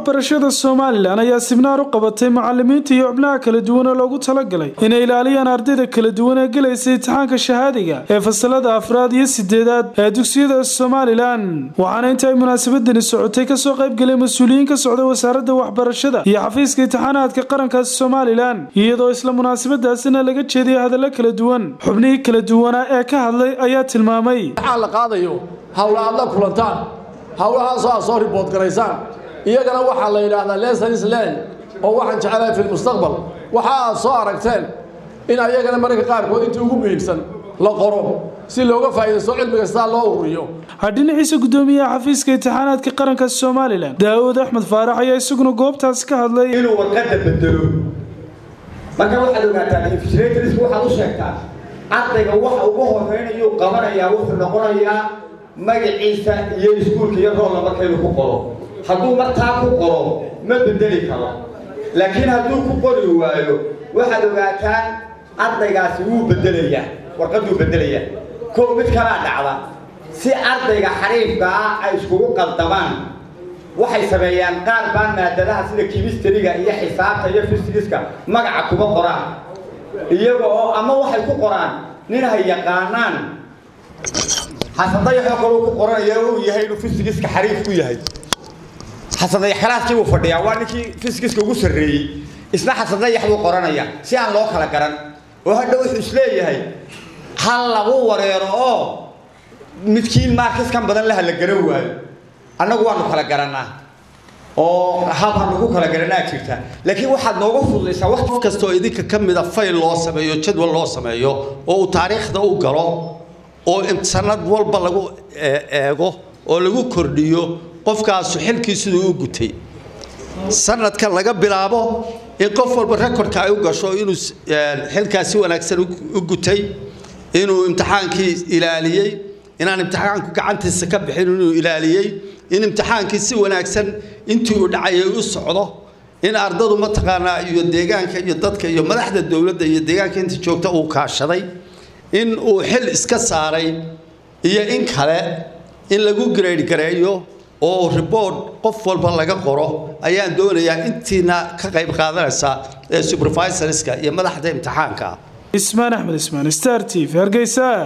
waxbarashada somalilan ayaa sibnaar u qabatay macalimiinta iyo xubnaha kala duwan oo loogu talagalay inay ilaaliyaan ardayda kala duwan ee gelaysa imtixaanka shahaadiga ee fasalada afraad iyo sideedaad ee dugsiyada somalilan waxaana inta ay munaasabadani socotay kasoo qaybgalay mas-uuliyiin ka socda wasaaradda waxbarashada iyo xafiiska imtixaanaadka qaranka somalilan iyadoo isla munaasabadaasina laga jeediyay hadallo kala duwan xubnihii kala duwanaa ee ka hadlay ayaa tilmaamay waxaa la qaadayo hawla aad la kulantaan hawlahaasoo aad soo ribood garaysaan iyagana waxaa la yidhaahdaa lessons learn oo waxaan jecelahay fi lmustaqbal waxa aad soo aragteen in ayagana mararka qaarkood intii ugu muhiimsan la qoro si looga faa'iidaysto cilmiga sidaa loo ururiyo dhinaciisa guddoomiyaha xafiiska imtixaanaadka qaranka somalilan daawud axmed faarax ayaa isaguna goobtaasi ka hadlay inuu warqadda bedelo marka waxaad ogaataa infisratrisku waxaad u sheegtaa ardayga waxa ugu horreynayuu qabanayaa wuxuu noqonayaa magaciisa iyo iskuulka iyo roolla markaynu ku qoro hadduu martaa ku qoro ma bedeli karo laakiin hadduu ku qori waayo waxaad ogaataan ardaygaasi wuu bedelayaa warqadduu bedelayaa kow mid kalaa dhacda si ardayga xariifka ah ay iskugu qaldamaan waxay sameeyaan qaar baan maadadaha sida kimistariga iyo xisaabta iyo fisigiska magaca kuma qoraan iyaga oo ama waxay ku qoraan nin hay yaqaanaan xasadayaxoo kale uu ku qoranaya uu yahay inuu fisigiska xariif ku yahay xasadayax kalaaskii buu fadhiyaa waa ninkii fisigiska ugu sarreeyey isna xasadayax buu qoranaya si aan loo kala garan oo hadha wuxuu isleeyahay hal lagu wareero oo midkiin maarkiskan badan laha la garan waayo annagu waanu kala garannaa oo haba nagu kala garanaa jirta laakiin waxaad nooga fududaysaa qof kastoo idinka ka mida fayl loo sameeyo jadwal loo sameeyo oo uu taariikhda u galo oo sanad walba lagu eego oo lagu kordhiyo qofkaasu xilkii siduu u gutay sanadkan laga bilaabo in qof walba rekordka ay u gasho inuu xilkaas si wanaagsan u gutay inuu imtixaankii ilaaliyey inaan imtixaanku gacantiisa ka bixin inuu ilaaliyey in imtixaankii si wanaagsan intii uu dhacayay u socdo in ardadu mataqaanaa iyo deegaanka iyo dadka iyo madaxda dowladda iyo deegaanka inta joogta uu kaashaday in uu xil iska saaray iyo in kale in lagu grade gareeyo oo report qof walba laga qoro ayaan doonayaa intiina ka qayb qaadanaysa ee supervisorska iyo madaxda imtixaanka ismaan axmed ismaan star t v hargeysa